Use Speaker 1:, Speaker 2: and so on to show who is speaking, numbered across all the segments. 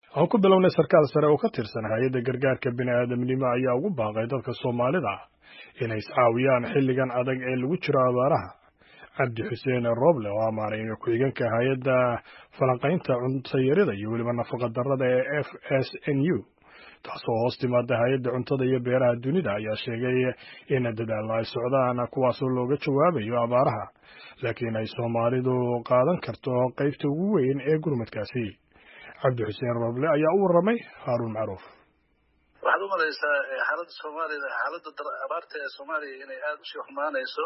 Speaker 1: aan ku bilownay sarkaal sare oo ka tirsan hay-adda gargaarka bini'aadamnimo ayaa ugu baaqay dadka soomaalida inay iscaawiyaan xilligan adag ee lagu jiro abaaraha cabdi xuseen roble oo amaanay ku-xigeenka hay-adda falanqaynta cuntayarida iyo weliba nafaqa darrada ee f s n u taasoo hoos timaada hay-adda cuntada iyo beeraha dunida ayaa sheegay in dadaalla ay socdaan kuwaasoo looga jawaabayo abaaraha laakiin ay soomaalidu qaadan karto qaybta ugu weyn ee gurmadkaasi cabdi xuseen roble ayaa u warramay haaruun macruuf
Speaker 2: waxaad u malaysaa xaaladda soomaalida xaaladda abaarta ee soomaaliya inay aada usii xumaanayso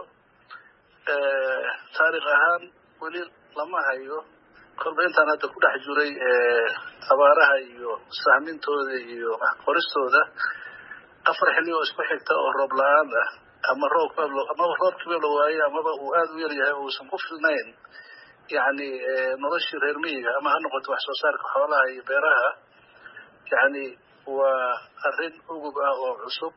Speaker 2: taarikh ahaan weli lama hayo kolba intaan hadda ku dhex jiray abaaraha iyo sahmintooda iyo qoristooda afar xilli oo isku xigta oo roob la-aan ah ama roob amaba roobkiiba la waaye amaba uu aada u yaryahay oo uusan ku filnayn yacni noloshii reer miyiga ama ha noqoto wax soo saarka xoolaha iyo beeraha yacni waa arrin ugub ah oo cusub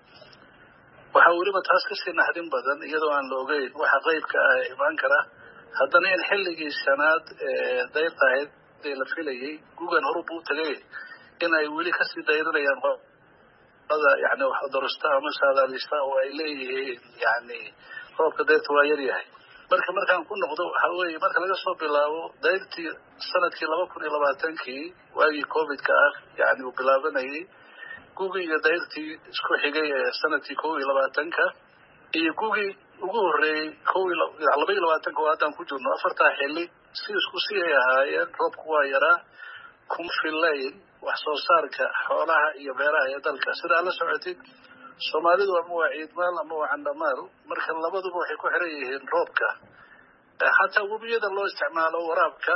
Speaker 2: waxaa weliba taas kasii naxdin badan iyadoo aan la ogeyn waxa qeybka ah ee imaan kara haddana in xilligii shanaad dayrta ahayd ee la filayay gugan horub u tagay in ay weli kasii dayrinayaan qolada yani waxdorista ama saadaalista oo ay leeyihiin yani roobka dayrta waa yaryahay marka markaan ku noqdo waxa weeye marka laga soo bilaabo dayrtii sanadkii laba kun iyo labaatankii waagii covidka ah yani uu bilaabanayay gugii iyo dayrtii isku xigay ee sanadkii kow iyo labaatanka iyo gugii ugu horreeyey kow laba iyo labaatanka oo haddaan ku jirno afartaa xilli si isku si ay ahaayeen roobku waa yaraa kuma fillayn wax soo saarka xoolaha iyo beeraha ee dalka sidaa la socotid soomaalidu ama waa ciidmaal ama waa candhamaal marka labaduba waxay ku xiran yihiin roobka xataa webiyada loo isticmaalo waraabka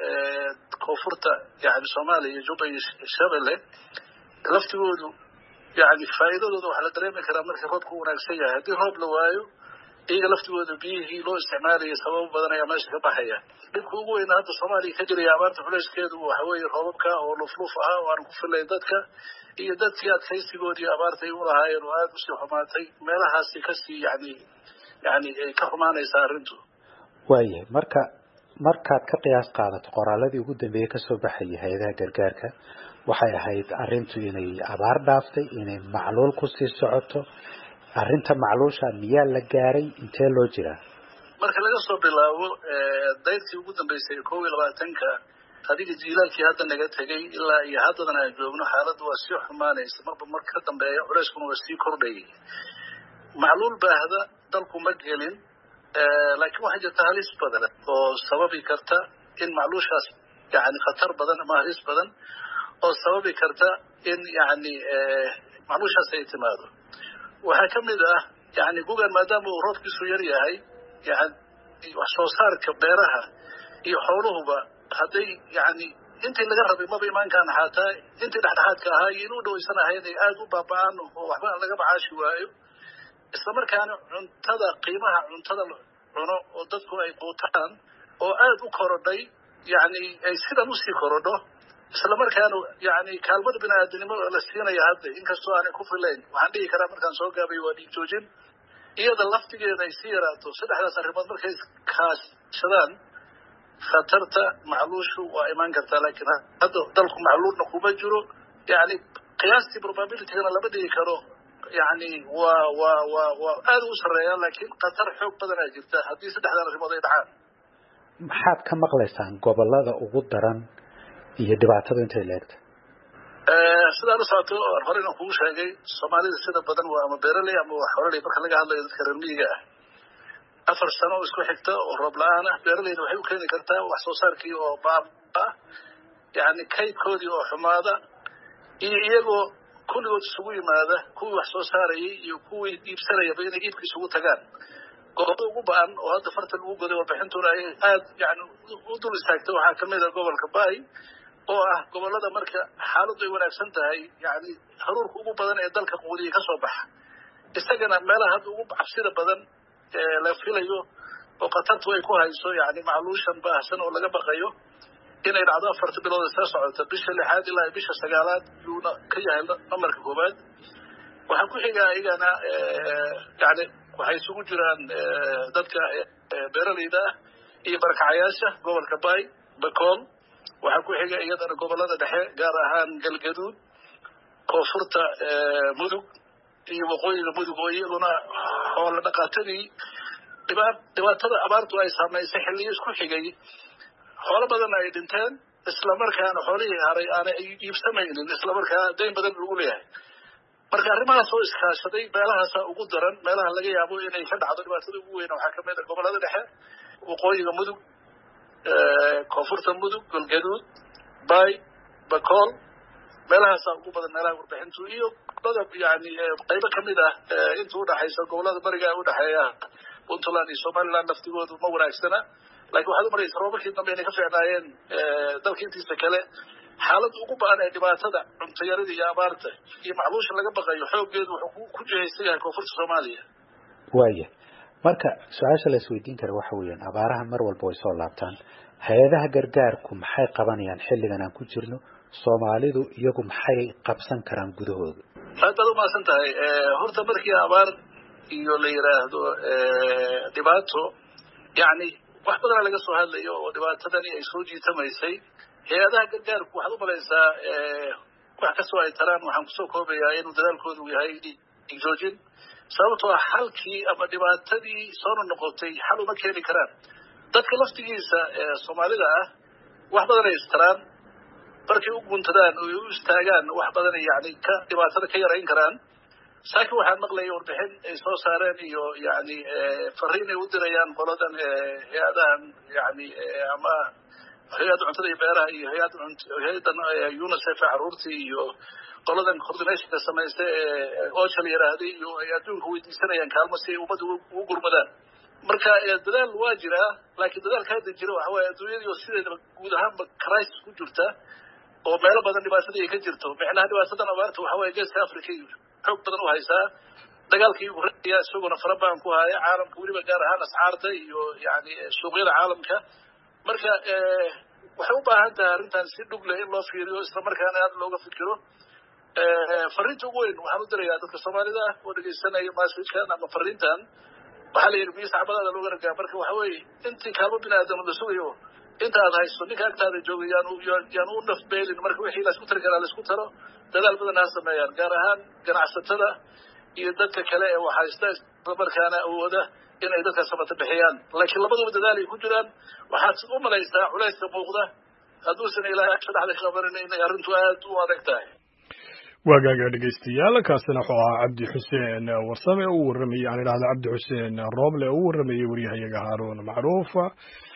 Speaker 2: koonfurta yani soomaaliya iyo juba iyo shabelle laftigoodu yani faa'iidadooda waxaa la dareemi karaa markii roobku wanaagsan yahay haddii roob la waayo iyaga laftigooda biyihii loo isticmaalayay sababo badan ayaa meesha ka baxaya dhibka ugu weyna hadda soomaaliya ka jiraya abaarta culeyskeedu waxa weeye roobabka oo lufluf ahaa oo aan ku filayn dadka iyo dadkii adkaysigoodii abaarta ay ulahaayeen oo aada usii xumaatay meelahaasi kasii yani yani ay ka xumaanaysaa arrintu
Speaker 3: waayahay marka markaad ka qiyaas qaadato qoraaladii ugu dambeeyey kasoo baxayay hay-adaha gargaarka waxay ahayd arrintu inay abaar dhaaftay inay macluul kusii socoto arrinta macluusha miyaa la gaaray intee loo jiraa
Speaker 2: marka laga soo bilaabo dayrtii ugu dambeysay kow iyo labaatanka adiga jiilaalkii hadda naga tegay ilaa iyo haddadan aan joogno xaaladdu waa sii xumaanaysa marba marka ka dambeeya culeyskuna waa sii kordhayay macluul baahda dalku ma gelin laakiin waxaa jirta halis badan oo sababi karta in macluushaas yani khatar badan ama halis badan oo sababi karta in yani macluushaas ay timaado waxaa ka mid ah yani gugan maadaama uu roobkiisu yar yahay yani wax soo saarka beeraha iyo xooluhuba hadday yani intii laga rabay maba imaankaan xaataa intii dhexdhexaadka ahaa iyo inuu dhawaysan ahayn ay aada u baaba-aan oo waxba laga macaashi waayo isla markaana cuntada qiimaha cuntada cuno oo dadku ay quutaan oo aada u korodhay yani ay sidan usii korodho isla markaana yani kaalmada bini-aadanimo la siinaya hadda inkastoo aanay ku filayn waxaan dhihi karaa markaan soo gaabay waa dhiig joojin iyada laftigeeda ay sii yaraato saddexdaas arrimood markay kaashadaan khatarta macluushu waa imaan kartaa laakiin hadda dalku macluulna kuma jiro yani qiyaastii probabilitygana lama dhigi karo yani waa waa waa waa aada u sarreeya laakiin khatar xoog badanaa jirta haddii saddexdan arrimood ay dhacaan
Speaker 3: maxaad ka maqlaysaan gobolada ugu daran iyo dhibaatada intay leegta
Speaker 2: sidaa la socoto horeyna kugu sheegay soomaalida sida badan waa ama beeraley ama waa xoraley marka laga hadlayo dadka reer miyiga ah afar sano oo isku xigta oo roob la-aan ah beeraleyda waxay u keeni kartaa wax soo saarkii oo baab ah yani kaydkoodii oo xumaada iyo iyagoo kulligood isugu yimaada kuwii wax soo saarayay iyo kuwii iibsanayaba inay iibka isugu tagaan gobolada ugu ba-an oo hadda farta lagu goday warbixintuna ay aada yani u dul istaagtay waxaa kamid a gobolka bay oo ah gobolada marka xaaladdu ay wanaagsan tahay yani haruurka ugu badan ee dalka quudiya kasoo baxa isagana meelaha hadda ugu cabsida badan la filayo oo khatartu ay ku hayso yani macluushan baahsan oo laga baqayo inay dhacdo afarta bilood isla socota bisha lixaad ilaa bisha sagaalaad yuuna ka yahay namarka koobaad waxaa ku xiga iyagana yani waxay isugu jiraan dadka beeraleyda ah iyo barakacayaasha gobolka bay bacool waxaa ku xiga iyadana gobolada dhexe gaar ahaan galgaduud koonfurta mudug iyo waqooyiga mudug oo iyaguna xoola dhaqaatadii dhibaatada abaartu ay saamaysay xilliyo isku xigay xoolo badanna ay dhinteen islamarkaana xoolihii haray aanay iibsamaynin islamarkaa dayn badan lagu leeyahay marka arrimahaas oo iskaashaday meelahaasa ugu daran meelaha laga yaabo inay ka dhacdo dhibaatada ugu weyn waxaa kamid a gobolada dhexe waqooyiga mudug koonfurta mudug galgaduud bay bacool meelahaasaa ugu badan meelaha warbixintu iyo gobolada yani qaybo kamid ah inta udhaxaysa gobolada bariga udhexeeya puntland iyo somaliland laftigoodu ma wanaagsana lakin waxaad umaraysa roobabkii dambe inay ka fiicnaayeen dalka intiisa kale xaalada ugu ba-an ee dhibaatada cuntayarada iyo abaarta iyo macluusha laga baqayo xooggeedu wuxuu ku jihaysan yahay koonfurta soomaaliya
Speaker 3: waaya marka su-aasha la isweydiin kara waxa weeyaan abaaraha mar walba way soo laabtaan hay-adaha gargaarku maxay qabanayaan xilligan aan ku jirno soomaalidu iyagu maxay qabsan karaan gudahooda
Speaker 2: aad baad umahadsan tahay horta markii abaar iyo la yidhaahdo dhibaato yani wax badana laga soo hadlayo oo dhibaatadani ay soo jiitamaysay hay-adaha gargaarku waxaad umalaysaa wax kastoo ay taraan waxaan kusoo koobayaa inuu dadaalkoodu yahay joojin sababtoo ah xalkii ama dhibaatadii soona noqotay xal uma keeni karaan dadka laftigiisa soomaalida ah wax badan ay istaraan markay u guuntadaan oo u istaagaan wax badan yani ka dhibaatada ka yarayn karaan saakin waxaan maqlayay warbixin ay soo saareen iyo yani fariin ay u dirayaan qoladan hay-adahan yani ama hay-adda cuntada iyo beeraha iyo hay-ad hay-adan unicef caruurtii iyo qoladan coordinationka samaysta ee ocha la yiraahday iyo ay adduunka weydiisanayaan kaalmo si ay ummadda ugu gurmadaan marka dadaal waa jiraa laakiin dadaalka hadda jira waxa waaye adduunyadii oo sideedaba guud ahaanba crisis ku jirta oo meelo badan dhibaatadii ay ka jirto micnaha dhibaatadan abaarta waxa waaye geeska africa iyo xoog badan u haysaa dagaalkii ukuraya isaguna fara badan ku haya caalamka weliba gaar ahaan ascaarta iyo yani suuqyada caalamka marka waxay u baahan tahay arrintan si dhug leh in loo fiiriyo islamarkaana aada looga fikiro fariinta ugu weyn waxaan u dirayaa dadka soomaalida ah oo dhegeysanaya masajkan ama fariintan waxaa la yidhi biyo sacbadaada looga ragaa marka waxa weeye intii kaalmo bini aadam la sugayo inta aad hayso ninka agtaada jooga yaanu yaanu u nafbeelin marka wixii laisku tari karaa laisku taro dadaal badan ha sameeyaan gaar ahaan ganacsatada iyo dadka kale ee wax haysta islamarkaana awooda inay dadka samata bixiyaan laakiin labaduba dadaal ay ku jiraan waxaad u malaysaa culayska muuqda hadduusan ilaahay agsha dhexda ka qabanin inay arrintu aad u adag tahay
Speaker 1: waagaaga dhegeystayaal kaasina wuxuu ahaa cabdi xuseen warsame u warramayey aan idhahda cabdi xuseen rooble oo u warramayey waryahayaga haaruun macruuf